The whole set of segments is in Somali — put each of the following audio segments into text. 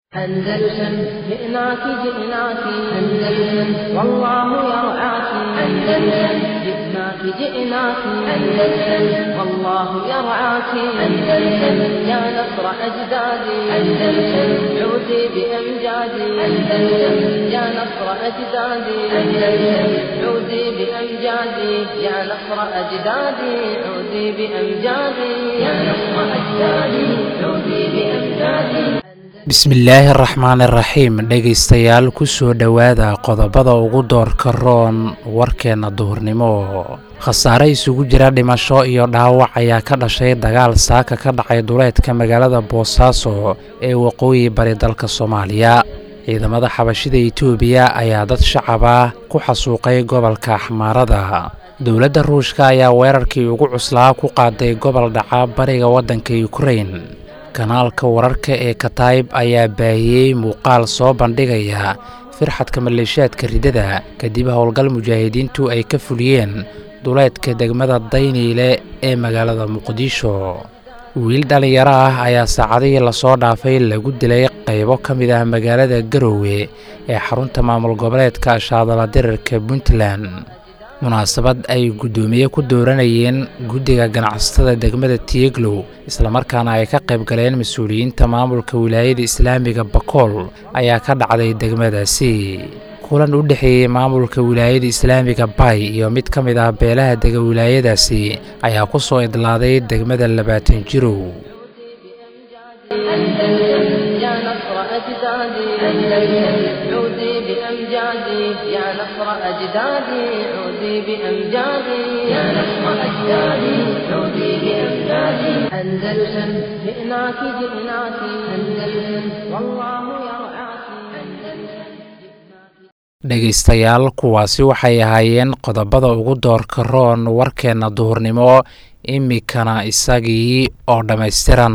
أندلسن جئناك جئناك أندلسن والله يرعاك أندلسن جئناك جئناك أندلسن والله يرعاك أندلسن يا نصر أجدادي أندلسن عودي بأمجادي أندلسن يا نصر أجدادي أندلسن عودي بأمجادي يا نصر أجدادي عودي بأمجادي يا نصر أجدادي عودي بأمجادي bismillaahi araxmaan iraxiim dhegaystayaal ku soo dhowaada qodobada ugu doorka roon warkeenna duhurnimo khasaare isugu jira dhimasho iyo dhaawac ayaa ka dhashay dagaal saaka ka dhacay duleedka magaalada boosaaso ee waqooyi bari dalka soomaaliya ciidamada xabashida etoobiya ayaa dad shacaba ku xasuuqay gobolka axmaarada dowladda ruushka ayaa weerarkii ugu cuslaa ku qaaday gobol dhaca bariga waddanka yukrain kanaalka wararka ee katayb ayaa baahiyey muuqaal soo bandhigaya firxadka maleeshiyaadka ridada kadib howlgal mujaahidiintu ay ka fuliyeen duleedka degmada dayniile ee magaalada muqdisho wiil dhallinyaro ah ayaa saacadihii lasoo dhaafay lagu dilay qaybo ka mid ah magaalada garowe ee xarunta maamul goboleedka shaadala dirirka puntland munaasabad ay guddoomiye ku dooranayeen guddiga ganacsatada degmada tieglow islamarkaana ay ka qayb galeen mas-uuliyiinta maamulka wilaayada islaamiga bakool ayaa ka dhacday degmadaasi kulan u dhexeeyey maamulka wilaayada islaamiga bay iyo mid ka mid ah beelaha dega wilaayadaasi ayaa ku soo idlaaday degmada labaatan jirow يا نصر أجدادي أندلسن عودي بأمجادي يا نصر أجدادي عودي بأمجادي يا نصر أجدادي عودي بأمجادي أندلسن جئناك جئناك أندلسن والله يرعاك أندلسن dhegaystayaal kuwaasi waxay ahaayeen qodobada ugu doorka roon warkeenna duhurnimo imikana isagii oo dhammaystiran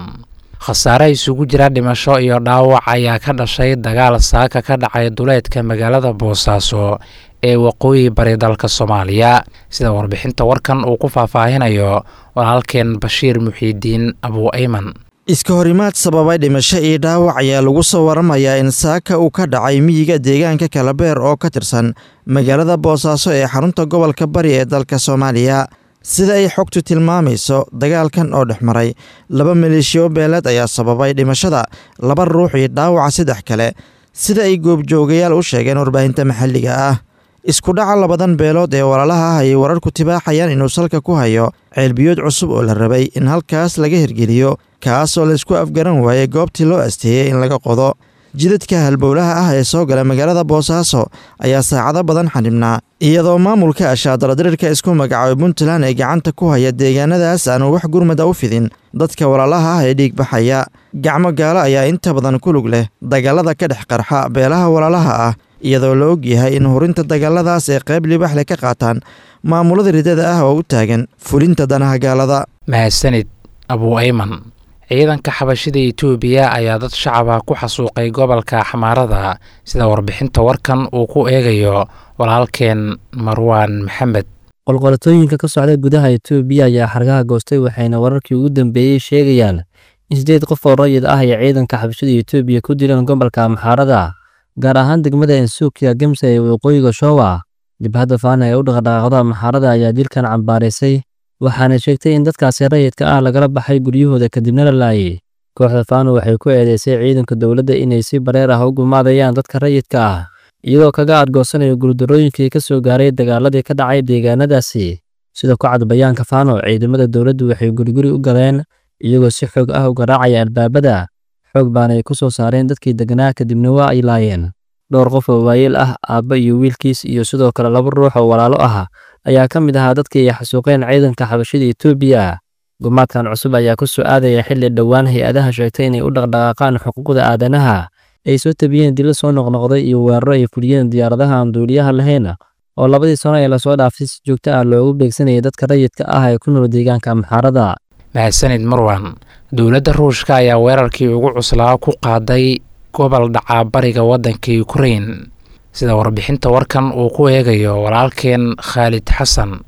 khasaare isugu jira dhimasho iyo dhaawac ayaa ka dhashay dagaal saaka ka dhacay duleedka magaalada boosaaso ee waqooyi bari dalka soomaaliya sida warbixinta warkan uu ku faahfaahinayo walaalkeen bashiir muxiidiin abuu ayman iska horimaad sababay dhimasho iyo dhaawac ayaa lagu soo waramayaa in saaka uu ka dhacay miyiga deegaanka kalabeer oo ka tirsan magaalada boosaaso ee xarunta gobolka bari ee dalka soomaaliya sida ay xogtu tilmaamayso dagaalkan oo dhex maray laba maleeshiyo beeleed ayaa sababay dhimashada laba ruux iyo dhaawaca saddex kale sida ay goobjoogayaal u sheegeen warbaahinta maxalliga ah isku dhaca labadan beelood ee walaalaha ah ayay wararku tibaaxayaan inuu salka ku hayo ceelbiyood cusub oo la rabay in halkaas laga hirgeliyo kaas oo laysku afgaran waayey goobtii loo asteeyey in laga qodo jidadka halbowlaha ah ee soo gala magaalada boosaaso ayaa saacado badan xanibnaa iyadoo maamulka ashaadaladirirka isku magacaabay puntland ee gacanta ku haya deegaanadaas aanu wax gurmada u fidin dadka walaalaha ah ee dhiig baxaya gacmo gaalo ayaa inta badan ku lug leh dagaalada ka dhex qarxa beelaha walaalaha ah iyadoo la og yahay in hurinta dagaaladaas ee qayb libax leh ka qaataan maamulada ridada ah oo u taagan fulinta danaha gaalada mahadsanid abuu ayman ciidanka xabashida etoobiya ayaa dad shacaba ku xasuuqay gobolka axmaarada sida warbixinta warkan uu ku eegayo walaalkeen marwaan maxamed qolqolatooyinka ka socda gudaha etoobiya ayaa xargaha goostay waxayna wararkii ugu dambeeyey sheegayaan in sideed qof oo rayid ah ay ciidanka xabashada etoobiya ku dileen gobolka amxaarada gaar ahaan degmada ensuukiya gemsa ee waqooyiga showa dibhadda faana ee u dhaqdhaqaaqda amxaarada ayaa dilkan cambaaraysay waxaana sheegtay in dadkaasi rayidka ah lagala baxay guryahooda kadibna la laayay kooxda faano waxay ku eedeysay ciidanka dowladda inay si bareer ah u gumaadayaan dadka rayidka ah iyadoo kaga adgoosanayo guuldarooyinkii ka soo gaaray dagaaladii ka dhacay deegaanadaasi sida ku cad bayaanka faano ciidamada dowladdu waxay guriguri u galeen iyagoo si xoog ah u garaacaya albaabada xoog baana ay ku soo saareen dadkii deganaa kadibna waa ay laayeen dhowr qof oo waayeel ah aabba iyo wiilkiis iyo sidoo kale laba ruux oo walaalo ah ayaa ka mid ahaa dadkii ay xasuuqeen ciidanka xabashida etoobiya gumaadkan cusub ayaa ku soo aadaya xilli dhowaan hay-adaha sheegtay inay u dhaqdhaqaaqaan xuquuqda aadanaha ay soo tabiyeen dilo soo noqnoqday iyo weeraro ay fuliyeen diyaaradaha aan duuliyaha lahayn oo labadii sano ee lasoo dhaafay si joogto ah loogu beegsanayay dadka rayidka ah ee ku nool deegaanka amxaarada mahadsanid marwan dowladda ruushka ayaa weerarkii ugu cuslaa ku qaaday gobol dhacaa bariga waddanka yukrain sida warbixinta warkan uu ku eegayo walaalkeen khaalid xasan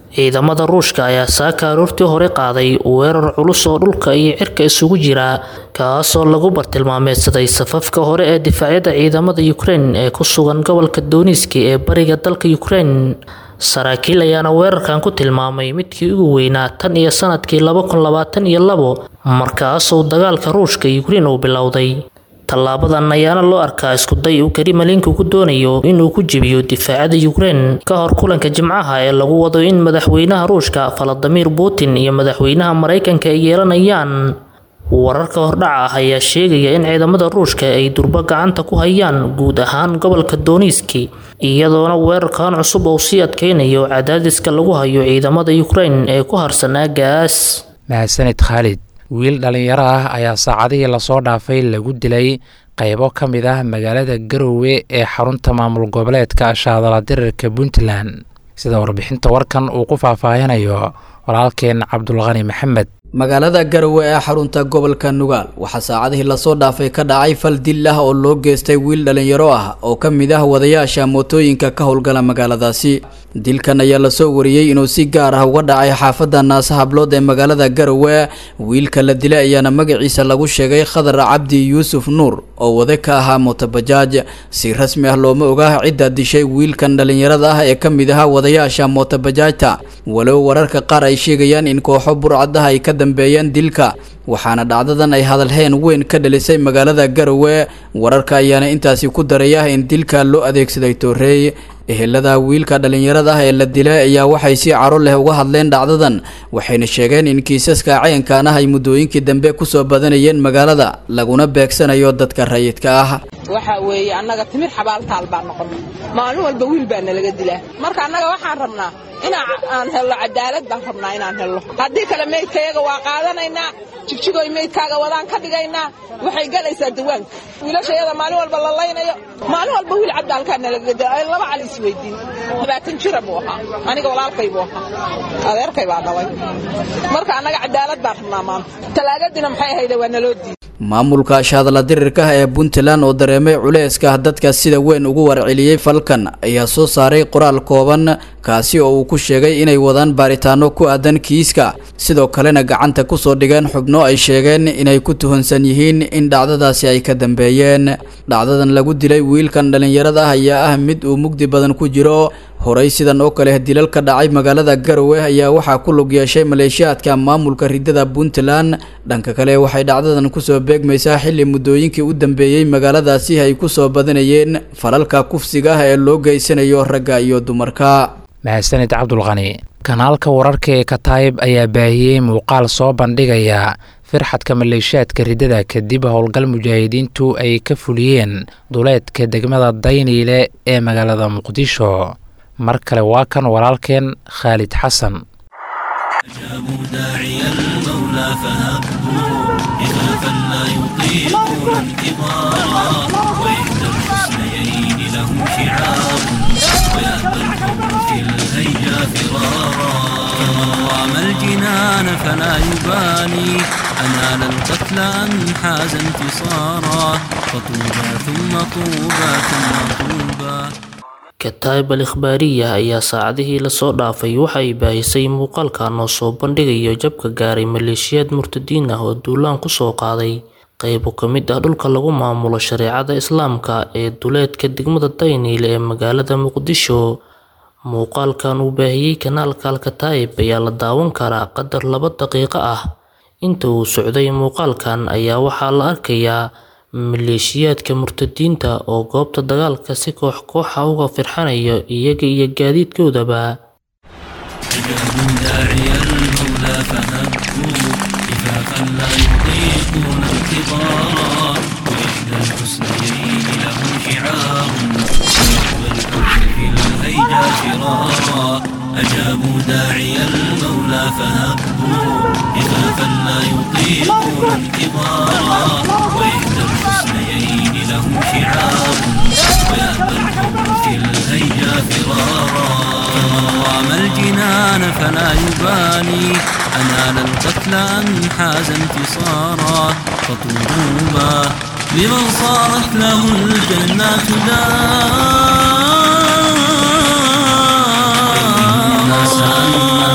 ciidamada ruushka ayaa saaka aroortii hore qaaday weerar culus oo dhulka iyo cirka isugu jira kaasoo lagu bartilmaameedsaday safafka hore ee difaacyada ciidamada ukrein ee ku sugan gobolka dooniski ee bariga dalka ukrein saraakiil ayaana weerarkan ku tilmaamay midkii ugu weynaa tan iyo sanadkii laba kun labaatan iyo labo markaasuu dagaalka ruushka ukrein uu bilowday tallaabadan ayaana loo arkaa iskuday uu karimalinka ku doonayo inuu ku jebiyo difaacada ukrein ka hor kulanka jimcaha ee lagu wado in madaxweynaha ruushka valadimir putin iyo madaxweynaha maraykanka ay yeelanayaan wararka hordhaca ah ayaa sheegaya in ciidamada ruushka ay durbo gacanta ku hayaan guud ahaan gobolka dooniski iyadoona weerarkan cusub uu sii adkeynayo cadaadiska lagu hayo ciidamada ukrein ee ku harsan aagaas mahadsanid khaalid wiil dhallinyaro ah ayaa saacadihii lasoo dhaafay lagu dilay qaybo ka mid ah magaalada garowe ee xarunta maamul goboleedka shaadala dirirka puntland sida warbixinta warkan uu ku faahfaahinayo walaalkeen cabdulqani maxamed magaalada garowe ee xarunta gobolka nugaal waxaa saacadihii lasoo dhaafay ka dhacay fal dil ah oo loo geystay wiil dhallinyaro ah oo ka mid ah wadayaasha mootooyinka ka howlgala magaaladaasi dilkan ayaa lasoo wariyey inuu si gaar ah uga dhacay xaafadda naasa hablood ee magaalada garowe wiilka la dilay ayaana magaciisa lagu sheegay khadar cabdi yuusuf nuur oo wade ka ahaa mootobajaaj si rasmi ah looma oga cidda dishay wiilkan dhallinyarada ah ee ka mid ahaa wadayaasha mootobajaajta walow wararka qaar ay sheegayaan in kooxo burcadaha ay ka dambeeyeen dilka waxaana dhacdadan ay hadalheen weyn ka dhalisay magaalada garowe wararka ayaana intaasi ku daraya in dilka loo adeegsaday tooreey ehelada wiilka dhallinyarada ah ee la dilay ayaa waxay si caro leh uga hadleen dhacdadan waxayna sheegeen in kiisaska cayankan ah ay muddooyinkii dambe kusoo badanayeen magaalada laguna beegsanayo dadka rayidka ah waxa weeye annaga timir xabaaltaal baan noqonnay maalin walba wiil baa nalaga dilaa marka annaga waxaan rabnaa inaan hello cadaalad baan rabnaa inaan hello haddii kale meydkayaga waa qaadanaynaa jigjigoy meydkaaga wadaan ka dhigaynaa waxay galaysaa dawaanka wiilashayada maalin walba la laynayo maalin walba wiil cabdi halkaa nalaga dila laba cali isweydiin labaatan jira buu ahaa aniga walaalkay buu ahaa adeerkay baa dhalay marka annaga cadaalad baan rabnaa maanta talaagadiina maxay ahayde waa naloo diiday maamulka shaadla dirirka ee puntland oo dareemay culeyska dadka sida weyn ugu warceliyey falkan ayaa soo saaray qoraal kooban kaasi oo uu ku sheegay inay wadaan baaritaano ku aadan kiiska sidoo kalena gacanta kusoo dhigeen xubno ay sheegeen inay ku tuhunsan yihiin in dhacdadaasi ay ka dambeeyeen dhacdadan lagu dilay wiilkan dhallinyarada ah ayaa ah mid uu mugdi badan ku jiro horey sidan oo kale dilal ka dhacay magaalada garowe ayaa waxaa ku lug yeeshay maleeshiyaadka maamulka ridada puntland dhanka kale waxay dhacdadan kusoo beegmaysaa xilli muddooyinkii u dambeeyey magaaladaasi ay kusoo badanayeen falalka kufsiga ah ee loo geysanayo ragga iyo dumarka mahadsanid cabdulqani kanaalka wararka ee kataayib ayaa baahiyey muuqaal soo bandhigaya firxadka maleeshiyaadka ridada kadib howlgal mujaahidiintu ay ka fuliyeen duleedka degmada dayniile ee magaalada muqdisho mar kale waa kan walaalkeen khaalid xasan أجابوا داعي المولى فهبوا إخافا لا يطيقون انتظارا وإحدى الحسنيين لهم شعار ويأبى الحب في الهيجا فرارا فمن رام الجنان فلا يبالي أنال القتل أم حاز انتصارا فطوبى ثم طوبى ثم طوبى kataayib al ikhbaariya ayaa saacadihii lasoo dhaafay waxa ay baahisay muuqaalkan oo soo bandhigayo jabka gaaray maleeshiyaad murtadiin ah oo duulaan kusoo qaaday qaybo ka mid ah dhulka lagu maamulo shareecada islaamka ee duleedka degmada dayniil ee magaalada muqdisho muuqaalkan uu baahiyey kanaalka alkataayib ayaa la daawan karaa qadar laba daqiiqo ah inta uu socday muuqaalkan ayaa waxaa la arkayaa maleeshiyaadka murtadiinta oo goobta dagaalka si koox kooxa uga firxanaya iyaga iyo gaadiidkoodaba أجابوا داعي المولى فهبوا كفافا لا يطيقون انتظارا وإحدى الحسنيين لهم شعار ويقوى الحب في الهيجا فرارا أجابوا داعي المولى فهبوا كفافا لا يطيقون انتظارا وإحدى الحسنيين لهم شعار ويأبى الحب في الهيجا فرارا فمن رام الجنان فلا يبالي أنال القتل أم حاز انتصارا فطوبى لمن صارت له الجنات دار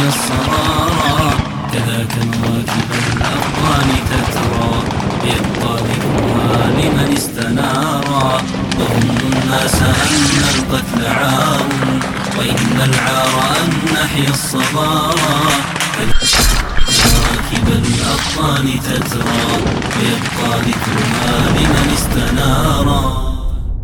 الصرارى كذاك الواكب الأقوال تترى يبقى ذكرها لمن استنارا وظن الناس أن القتل عار وإن العار أن نحيا الصبارى كواكب الأبطال تترى ويبقى ذكرها لمن استنارا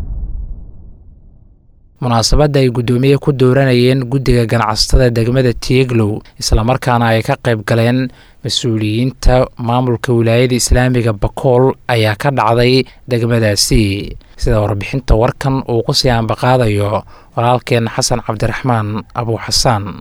munaasabadda ay guddoomiye ku dooranayeen guddiga ganacsatada degmada tieglow islamarkaana ay ka qayb galeen mas-uuliyiinta maamulka wilaayada islaamiga bakool ayaa ka dhacday degmadaasi sida warbixinta warkan uu ku sii ambaqaadayo walaalkeen xasan cabdiraxmaan abu xasaan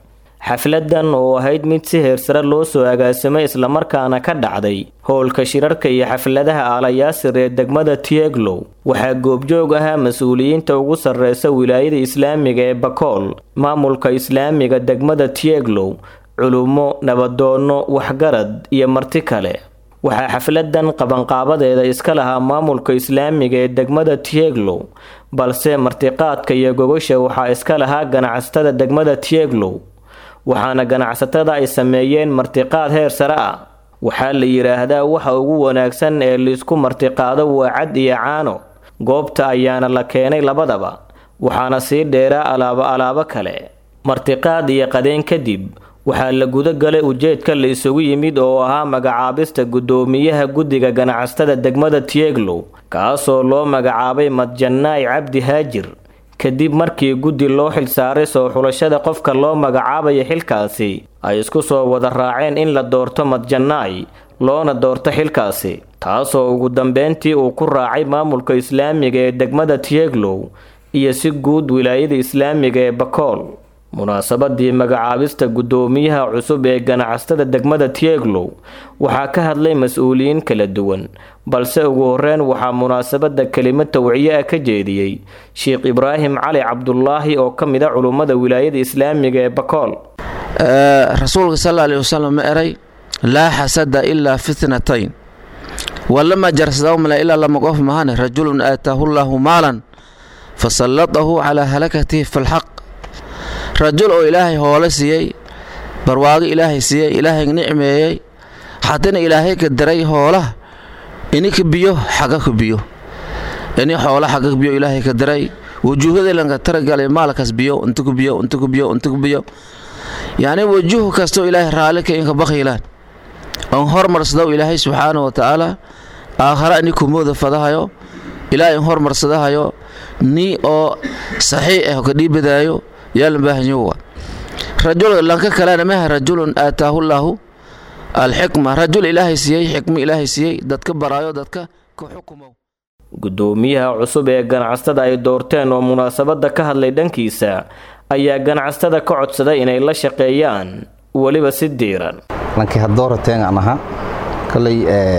xafladan oo ahayd mid si heersare loo soo agaasimay islamarkaana ka dhacday howlka shirarka iyo xafladaha aalayaasir ee degmada tieglow waxaa goobjoog ahaa mas-uuliyiinta ugu sarreysa wilaayada islaamiga ee bakool maamulka islaamiga degmada tieglow culummo nabadoonno waxgarad iyo marti kale waxaa xafladan qabanqaabadeeda iska lahaa maamulka islaamiga ee degmada tieglow balse martiqaadka iyo gogosha waxaa iska lahaa ganacsatada degmada tieglow waxaana ganacsatada ay sameeyeen martiqaad heer sare ah waxaa la yidhaahdaa waxa ugu wanaagsan ee laisku martiqaado waa cad iyo caano goobta ayaana la keenay labadaba waxaana sii dheeraa alaabo alaabo kale martiqaad iyo qadeen kadib waxaa la guda galay ujeedka la isugu yimid oo ahaa magacaabista guddoomiyaha guddiga ganacsatada degmada tieglow kaasoo loo magacaabay madjanaay cabdi haajir kadib markii guddi loo xilsaaray soo xulashada qofka loo magacaabayo xilkaasi ay isku soo wada raaceen in la doorto madjanaay loona doorto xilkaasi taasoo ugu dambeyntii uu ku raacay maamulka islaamiga ee degmada tieglow iyo si guud wilaayada islaamiga ee bakool munaasabadii magacaabista guddoomiyaha cusub ee ganacsatada degmada tieglow waxaa ka hadlay mas-uuliyiin kala duwan balse ugu horeyn waxaa munaasabada kelimo tawciye ah ka jeediyey sheekh ibraahim cali cabdulaahi oo ka mid a culummada wilaayada islaamiga ee bakool rasuulka sal alih wasalam ma eray laa xasada ilaa fitnatayn walama jarsadawmale ilaa lama qof mahane rajulun aataahu llaahu maalan fasallatahu calaa halakatihi filxaq rajul oo ilaahay hoole siiyey barwaago ilaahay siiyey ilaahay nicmeeyey haddana ilaahay ka daray hoolaha ini ka biyo xaga ka biyo ini xoola xaga ka biyo ilaahay ka daray wujuuhadeelanka taragalay maalkaas biyo inta ku biyo inta ku biyo inta ku biyo yacni wajuh kastoo ilaahay raalli ka inka bakhiilaan on hormarsadow ilaahay subxaana wa tacaala aakhara ini kumooda fadahayo ilaahay in hormarsadahayo ni oo saxiix ah ka dhiibadaayo yaalan baahanyowa rajul lanka kalena maha rajulun aataahu llaahu alxikma rajul ilaahay siiyey xikmo ilaahay siiyey dadka baraayo dadka ka xukumow guddoomiyaha cusub ee ganacsatada ay doorteen oo munaasabada ka hadlay dhankiisa ayaa ganacsatada ka codsaday inay la shaqeeyaan weliba si diiran lankii haddoorateen aan ahaa kolay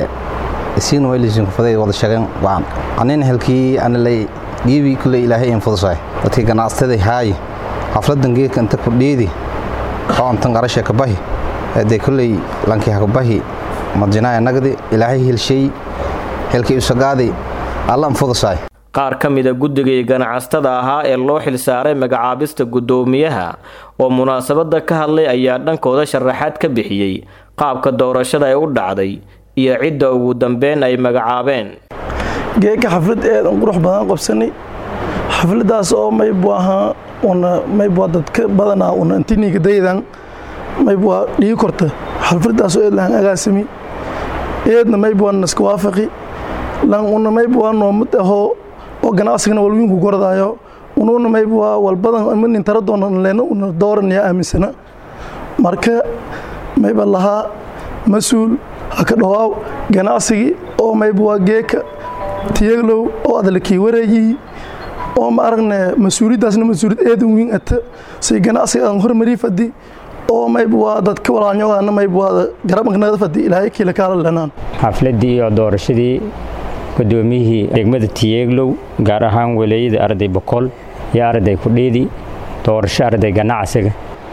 isiin waylisin kufaday wada shaqeen waan anina halkii analay dhiibi kulay ilaahay in fudusay dadkii ganacsatada haayi xafladan geedka inta ku dhiidi oo intan qarasha ka bahi hadee kulley lankii ha ka bahi madjinaaya nagdi ilaahay helshay helkii usagaadi alla anfudusay qaar ka mida guddigii ganacsatada ahaa ee loo xilsaaray magacaabista guddoomiyaha oo munaasabada ka hadlay ayaa dhankooda sharaxaad ka bixiyey qaabka doorashada ay u dhacday iyo cidda ugu dambeyn ay magacaabeen geeka xaflad aad an qurux badan qabsanay xafladaas oo maybu ahaa una maybwaa dadka badanaa una intiniga daydan maybwaa dhigi korta xalfadaasoo eed lahan agaasimi eedna maybwaa naska waafaqi lan una maybwaa noomad ahoo oo ganacsigana walwiinku gordaayo unuuna maybwaa walbadan amanin taradoona leena una dooranaya aaminsana marka mayba lahaa mas-uul haka dhawaaw ganacsigii oo maybwaa geeka tiyaglow oo adalakii wareeyihi oo ma aragne mas-uuliyaddaasna mas-uuliyad eedan weyn ata say ganacsiga aan hormarii fadi oo mayb waa dadka walaalnyogaana mayb waa garabnkanada fadi ilaahay kiila kaala lenaan xafladii iyo doorashadii gudoomiyihii degmada tiyeeglow gaar ahaan waleeyada arday boqol iyo arday kudhiidi doorasho arday ganacsiga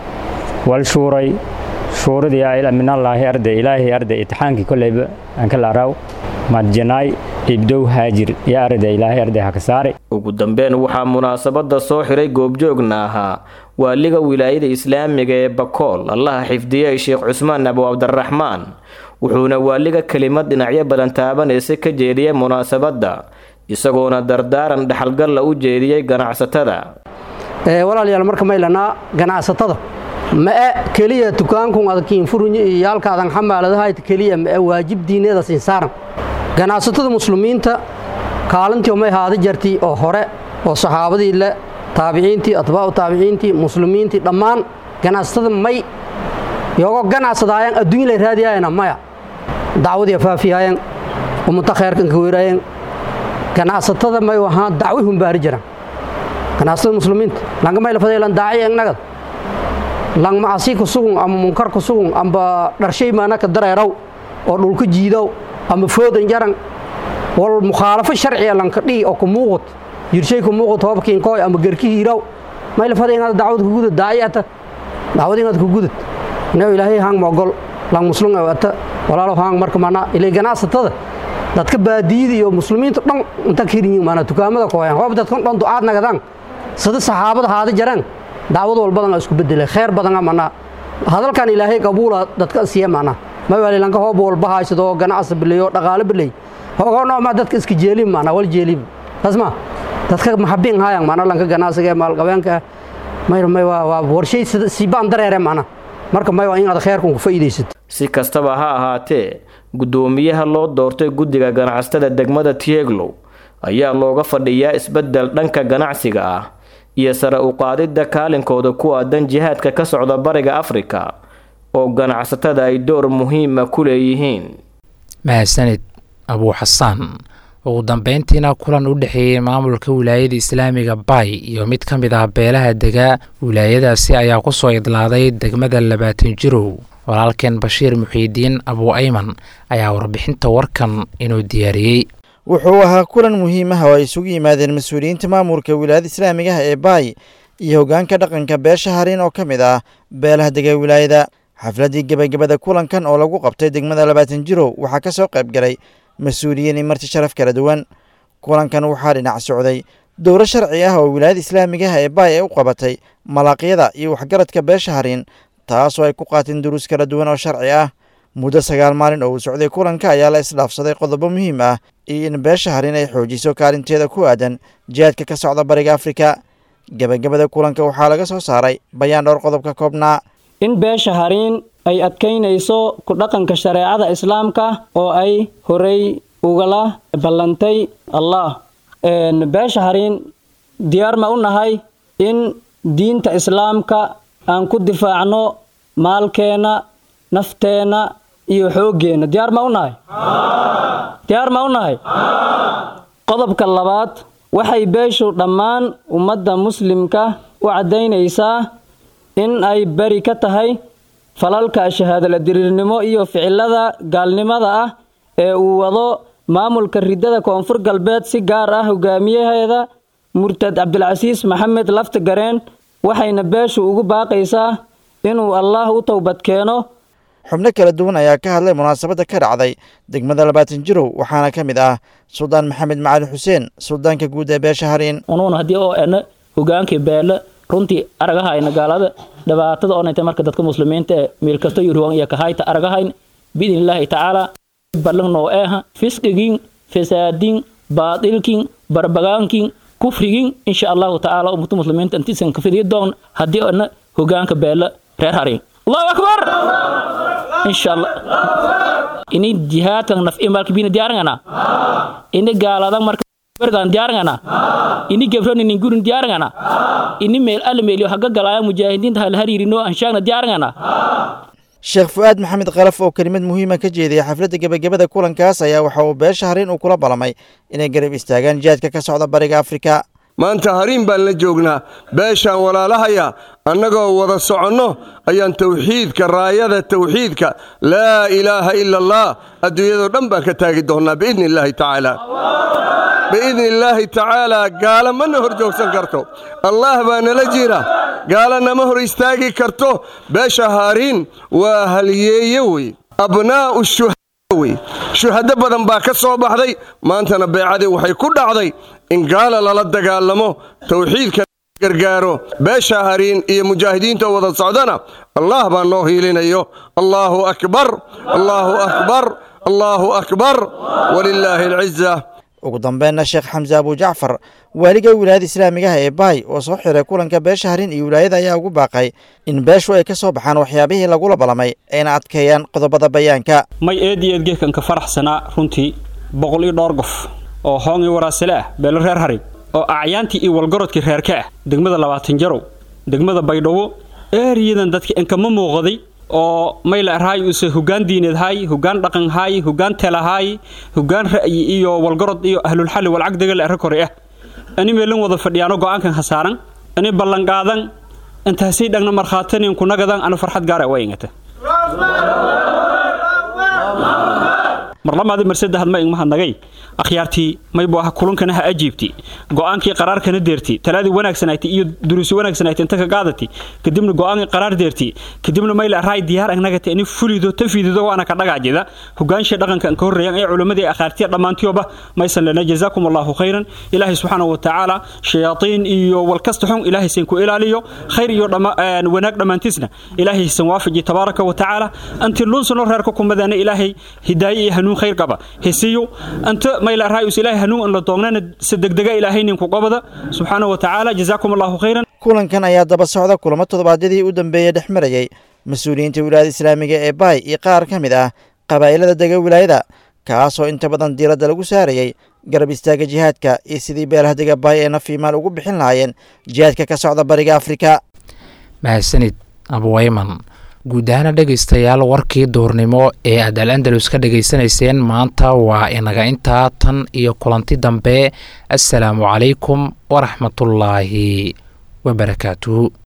wal shuuray shuuradii minallaahi arday ilaahay arday itixaankii koleyba aan ka laaraaw madjanaay ibdow haajir iyo arday ilaahay arday haka saare ugu dambeyn waxaa munaasabada soo xiray goobjoogna ahaa waaliga wilaayada islaamiga ee bakool allaha xifdiyey sheekh cusmaan abu cabdiraxmaan wuxuuna waaliga kelimad dhinacyo badan taabanaysa ka jeediyey munaasabadda isagoona dardaaran dhexalgalla u jeediyey ganacsatada walaalayaal marka maylanaa ganacsatada ma'e keliya dukaankun adkiin furunyo iyo yaalkaadan xamaaladahayt keliya ma'e waajib diineeda siin saaran ganacsatada muslimiinta kaalintii may haada jartii oo hore oo saxaabadii le taabiciintii atbaacu taabiciintii muslimiintii dhammaan ganacsatada may yogo ganacsadaayaan adduunya lay raadiyaayana maya dacwadii faafiyaayeen ummata khayrkan ka weeraayeen ganacsatada may ahaan dacwi humbaari jiraan ganacsatada muslimiinta langa may lafadaylan daaci egnagad lang macasi ku sugun ama munkar ku sugun amba dharshay maana ka dareeraw oo dhulka jiidow ama foodan jaran wal mukhaalafo sharciya lanka dhihi oo ku muuqut jirshay ku muuqut hoobkiin kooy ama garki hiiraw may lafaday inaad dacwad ku gudud daaci ata dacwad inaad ku gudud inuu ilaahay hang mogol lang muslim ata walaalo hang marka mana ilay ganacsatada dadka baadiyada iyo muslimiinta dhan inta kirin mana dukaamada kooyaan hoob dadkan dhan ducaad nagadaan sida saxaabada haada jaraan dacwad walbadan isku bedelay khayr badan mana hadalkan ilaahay qabuula dadka siiya mana ma wali lanka hoob walba haysado ganacsi bilayo dhaqaale bilay hoogano ma dadka iska jeelin mana wal jeelin tasma dadka maxabin hayaan mana lanka ganacsiga maal qabeenka may may waa warshay si baan dareere mana marka may waa in aad khayrkan ku faa'iideysid si kastaba ha ahaatee guddoomiyaha loo doortay guddiga ganacsatada degmada tieglow ayaa looga fadhiyaa isbeddel dhanka ganacsiga ah iyo sare u qaadidda kaalinkooda ku aadan jihaadka ka socda bariga afrika oo ganacsatada ay door muhiima ku leeyihiin mahadsanid abuu xasaan ugu dambeyntiina kulan u dhexeeyey maamulka wilaayada islaamiga bay iyo mid ka mid ah beelaha dega wilaayadaasi ayaa kusoo idlaaday degmada labaatan jirow walaalkeen bashiir muxiidiin abuu ayman ayaa warbixinta warkan inuu diyaariyey wuxuu ahaa kulan muhiim ah oo ay isugu yimaadeen mas-uuliyiinta maamulka wilaayada islaamigaha ee baay iyo hoggaanka dhaqanka beesha harin oo ka mid ah beelaha dega wilaayada xafladdii gebagabada kulankan oo lagu qabtay degmada labaatan jirow waxaa ka soo qayb galay mas-uuliyiin iyo marti sharaf kala duwan kulankan waxaa dhinac socday dowro sharci ah oo wilaayada islaamigaha ee baay ay u qabatay malaaqyada iyo waxgaradka beesha harin taasoo ay ku qaateen duruus kala duwan oo sharci ah muddo sagaal maalin oo uu socday kulanka ayaa la isdhaafsaday qodobo muhiim ah iyo in beesha harin ay xoojiso kaalinteeda ku aadan jihaadka ka socda bariga afrika gebagabada kulanka waxaa laga soo saaray bayaan dhowr qodob ka koobnaa in beesha hariin ay adkaynayso ku dhaqanka shareecada islaamka oo ay horey ugala ballantay allah beesha hariin diyaar ma u nahay in diinta islaamka aan ku difaacno maalkeenna nafteenna iyo xooggeenna diyaar ma u nahay diyaar ma u nahay qodobka labaad waxay beeshu dhammaan ummadda muslimka u caddaynaysaa in ay beri ka tahay falalka shahaadala diriirnimo iyo ficilada gaalnimada ah ee uu wado maamulka riddada koonfur galbeed si gaar ah hogaamiyaheeda murtad cabdilcasiis maxamed lafti gareen waxayna beeshu ugu baaqaysaa inuu allaah u towbad keeno xubno kala duwan ayaa ka hadlay munaasabadda ka dhacday degmada labaatan jirow waxaana ka mid ah suldaan maxamed macali xuseen suldaanka guud ee beesha hariin unuun haddii oo ena hogaankii beele runtii aragahayna gaalada dhibaatada onayta marka dadka muslimiinta ee meel kasta yuruwan iyo kahayta aragahayn biidn illaahi tacaala ballan noo eeha fisqigin fasaadin baadilkin barbagaankin kufrigin insha allahu tacaala ummata muslimiinta intiisan ka fidiyi doon haddii ona hogaanka beele reer hariin allahu akbar insha allah ini jihaadkan naf imalka bina diyaarangana ini gaaladan marka bergan diyaarangana ini gebroni gurin diyaarangana ini meel alle meeliyo haga galaya mujaahidiinta hal hariirino anshaagna diyaarangana sheekh fu-aad maxamed kalaf oo kelimad muhiima ka jeediyay xafladda gebagabada kulankaas ayaa waxa uu beesha hariin uu kula ballamay inay garab istaagaan jihaadka ka socda bariga afrika maanta hariin baan la joognaa beeshaan walaalahaya annagoo wada soconno ayaan tawxiidka raayada tawxiidka laa ilaaha ila allah adduunyadoo dhan baan ka taagi doonnaa biidni illaahi tacaala biidni illaahi tacaalaa gaala mana hor joogsan karto allaah baa nala jira gaala nama hor istaagi karto beesha hariin waa halyeeye wey abnaa'u shuhada wey shuhado badan baa ka soo baxday maantana beecadii waxay ku dhacday in gaala lala dagaalamo tawxiidka gargaaro beesha hariin iyo mujaahidiinta oo wada socdana allah baa noo hiilinayo allaahu akbar allaahu akbar allaahu akbar walilaahi alciza ugu dambeynna sheekh xamse abu jacfar waaliga wilaayada islaamigaha ee baay oo soo xiray kulanka beesha harin iyo wilaayada ayaa ugu baaqay in beeshu ay ka soo baxaan waxyaabihii lagula ballamay ayna adkeeyaan qodobada bayaanka may eed iyo eedgeedkan ka faraxsanaa runtii boqol iyo dhowr qof oo hoong iyo waraasale ah beelo reer harin oo acyaantii iyo walgarodkii reerka ah degmada labaatan jarow degmada baydhabo eeriyadan dadka inkama muuqaday oo mayla rahay use hoggaan diineed hay hoggaan dhaqan hay hoggaan tela hay hoggaan ra'yi iyo walgarod iyo ahlulxalli walcagdaga la arra kore ah ani meelin wada fadhiyaano go'aankan khasaaran ani ballanqaadan intaasay dhagna markhaatanin kunagadan ana farxad gaara waa ingata marlamaadi marsadahad ma igmahadnagay akhyaartii maybu aha kulankana ha ajiibti go'aankii qaraarkana deerti talaadii wanaagsanayti iyo duruusi wanaagsanayti inta ka qaadati kadibna go'aankii qaraar deerti kadibna mayla raay diyaar agnagati ani fulido tafiidido waana ka dhagaajida hogaanshii dhaqanka an ka horreeyaan ee culimmadii akhaartiya dhammaantiyoba maysan lana jazaakum allahu khayran ilaahay subxaanahu wa tacaala shayaaiin iyo walkasta xun ilaahay san ku ilaaliyo khayr iyo wanaag dhammaantiisna ilaahay san waafaji tabaaraka wa tacaala anti lunsano reerka kumadana ilaahay hidaaye iyo hanuun khayr qaba hesiyo anta mayla raayus ilaahay hanuun an la doognana si degdega ilaahay ninku qabada subxaanahu wa tacaala jazaakum allahu khayran kulankan ayaa daba socda kulamo toddobaadyadii u dambeeyey dhex marayay mas-uuliyiinta wilaayada islaamiga ee baay iyo qaar ka mid ah qabaa'ilada dega wilaayada kaasoo inta badan diiradda lagu saarayey garab istaaga jihaadka iyo sidii beelaha dega baay ee nafiimaal ugu bixin lahaayeen jihaadka ka socda bariga afrika mahadsanid abuwayman guud ahaana dhegaystayaal warkii duurnimo ee aad al andalus ka dhegaysanayseen maanta waa inaga intaa tan iyo kulanti dambe assalaamu calaykum waraxmatullaahi wabarakaatuhu